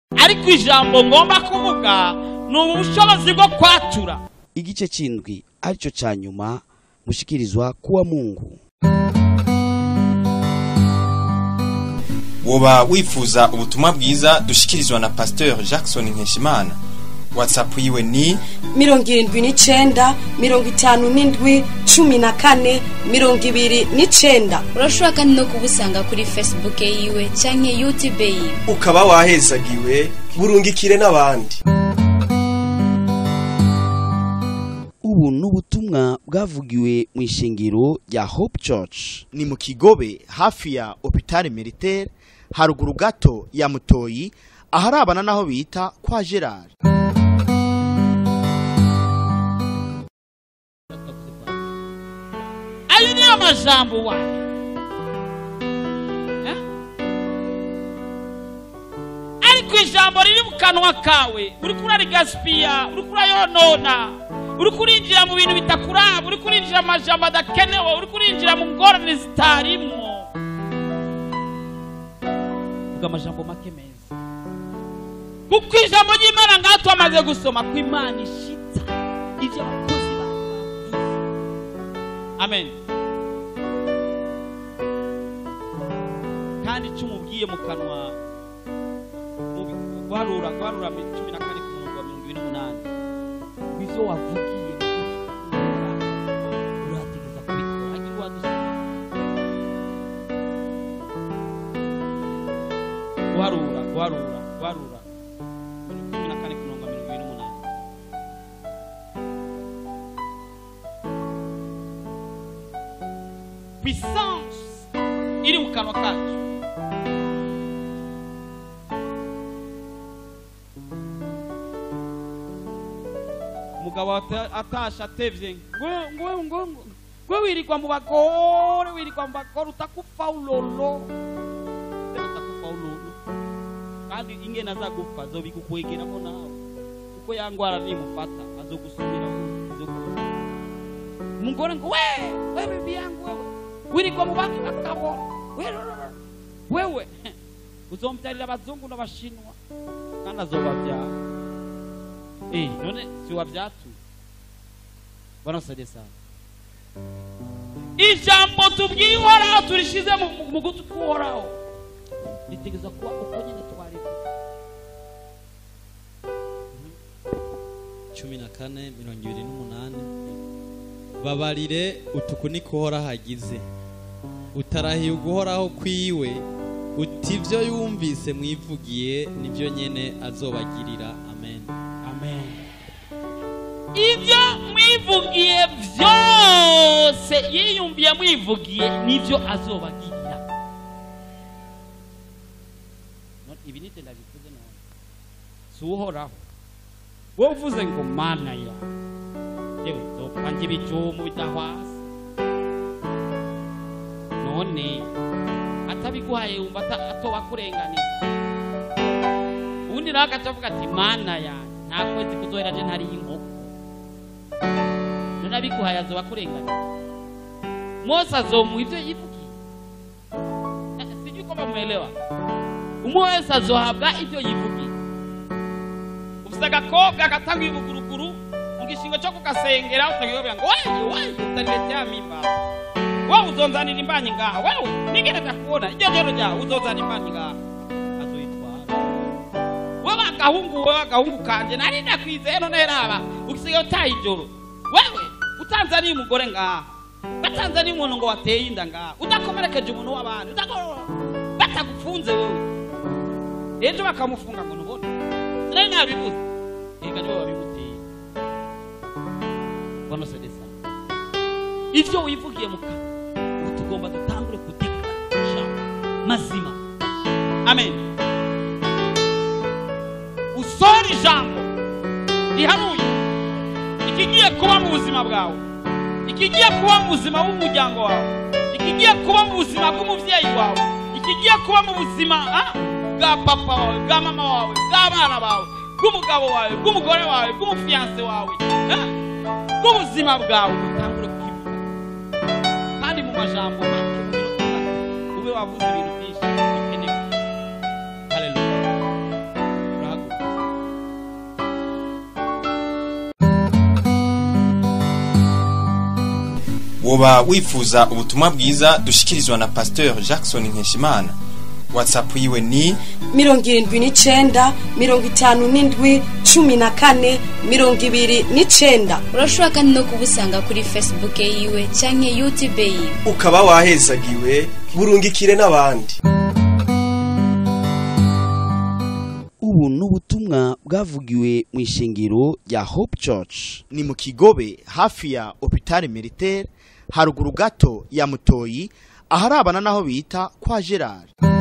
ariko ijambo ngomba kuvuga ni ubushobozi bwo kwatura igice c'indwi arico ca nyuma mushikirizwa kuwa mungu woba wifuza ubutumwa bwiza dushikirizwa na pasteur jackson nkeshimana whatsapp yiwe ni mirongo irindwi n'icenda mirongo itanu n'indwi cumi na kane mirongo ibiri n'icenda urashobora kandi no kubusanga kuri facebook yiwe canke youtube yiwe ukaba wahezagiwe burungikire n'abandi ubu n'ubutumwa bwavugiwe mu ishengero rya hope church ni mu kigobe hafi ya hopitale militaire haruguru gato ya mutoyi aharabana n'aho bita kwa gerard ayo niyo majambo wawe Eh? ariko ijambo riri mu kanwa kawe uriko urarigasipiya uriko urayonona uriko urinjira mu bintu bitakuraba uriko urinjira mu majambo adakenewe uriko urinjira mu ngorane zitarimwo vuga amajambo make meza kuko ijambo ry'imana ngaho twamaze gusoma ko imana ishitsa ibyo abakozi bawe bavuze amen kandi icyo umubwiye mu kanwa mu bi- guharura guharura mi- cumi na kane ku murongo wa mirongo ibiri n'umunani ibyo wavugiye mu gihe urategeza kubikora hagira uwadusoma guharura guharura guharura cumi na kane ku murongo wa mirongo ibiri n'umunani puissance iri mu kanwa kacu umugabo ata- atashe atevye ngwe ngwe ngwe ngwe ngwe wirirwa mu bagore wirirwa mu bagore utakufa ulolo Tena utakufa ulolo kandi ingene azagupfa azobigukwegeramo nawe kuko ya ngwara nimufata azogusubiraho azogupfa umugore ngo we we bibi yangu wewe wirirwa mu bandi bagabo wewe wewe uzombyarira abazungu n'abashinwa kandi azobabyara eh none si wabyatuye banansade sana ijambo tubwiye uhoraho turishize mu- mu- mu gutwi k'uhoraho ritegeza kuba uko nyine twareka cumi na kane mirongo ibiri n'umunani babarire utuku niko uhoraho agize utarahiye uguhoraho kwiwe uti ibyo yumvise mwivugiye nibyo nyene azobagirira amen amen ibyo mwivugiye byose yiyumviye mwivugiye nibyo azobagirira None ibi nite ndabivuze none si uhoraho wowe uvuze ngo mana ya yewe zopfa ngira ibyumu bidahwasa none atabiguhaye wumva ata- atoba kurenganira ubundi nawe agaca avuga ati mana ya nta kwezi kuzohera je ntariye inkoko none abiguhaye azoba kurenganira mose azomuha ibyo yivugiye Eh, sijui kama muelewa umwe wese azohabwa ibyo yivugiye ufise agakobwa gatanga ibuguruguru mu gishingo cyo kugasengera utagiyobera ngo wewe wewe utaniletea mimba wewe uzonzanira imbanyi ngaha wewe nigere ndakuona iryo joro ryawe uzonzana imbanyi ngaha azoyitwara wewe agahungu wewe agahungu kanje nari ndakwizeye none raba usigaye utaye ijoro wewe utanzaniye umugore ngaha batanzaniye umuntu ngo wateye inda ngaha udakomerekeje umuntu w'abandi udako- batagufunze wewe ejo bakamufunga ngo ntubone nari nabibuze ega niwe wabimuteye bano sedesa ivyo wivugiye mu kanwa ubu tugomba dutangure kudikara mazima amen usohora ijambo rihanuye ikigiye kuba mu buzima bwawe ikigiye kuba mu buzima bw'umuryango wawe ikigiye kuba mu buzima bw'umubyeyi wawe ikigiye kuba mu buzima ah, bwa papa wawe bwa mama wawe bw'abana bawe bw'umugabo wawe bw'umugore wawe bw'umufiyanse wawe ah, bw'ubuzima bwawe utangure kukivuga kandi mu majambo make mu minota itatu ube wavuze ibintu byinshi bikenewe haleluya woba wifuza ubutumwa bwiza dushikirizwa na pasteur jackson nkeshimana whatsapp yiwe ni mirongo irindwi n'icenda mirongo itanu n'indwi cumi na kane mirongo ibiri n'icenda urashobora kandi no kubusanga kuri facebook yiwe canke youtube yiwe ukaba wahezagiwe burungikire n'abandi ubu ni ubutumwa bwavugiwe mu ishengero rya hope church ni mu kigobe hafi ya hopitale militaire haruguru gato ya mutoyi aharabana n'aho bita kwa gerard